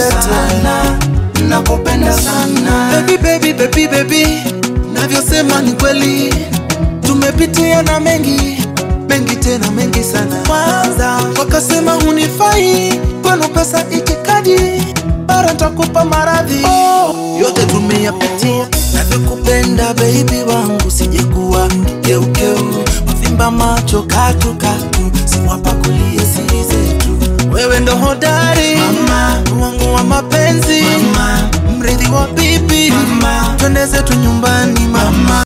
sana, nakupenda sana. Baby, baby, baby, baby, navyosema ni kweli, tumepitia na mengi mengi tena mengi sana. Kwanza wakasema hunifai, kwenu pesa itikadi, bara ntakupa maradhi. Oh, yote tumeyapitia, navyokupenda baby wangu, sijekuwa keukeu, wavimba macho katukatu, siwapakulie siri zetu. Wewe ndo hodari Mama. wangu wa mapenzi Mama. mrithi wa bibi Mama. twende zetu nyumbani mama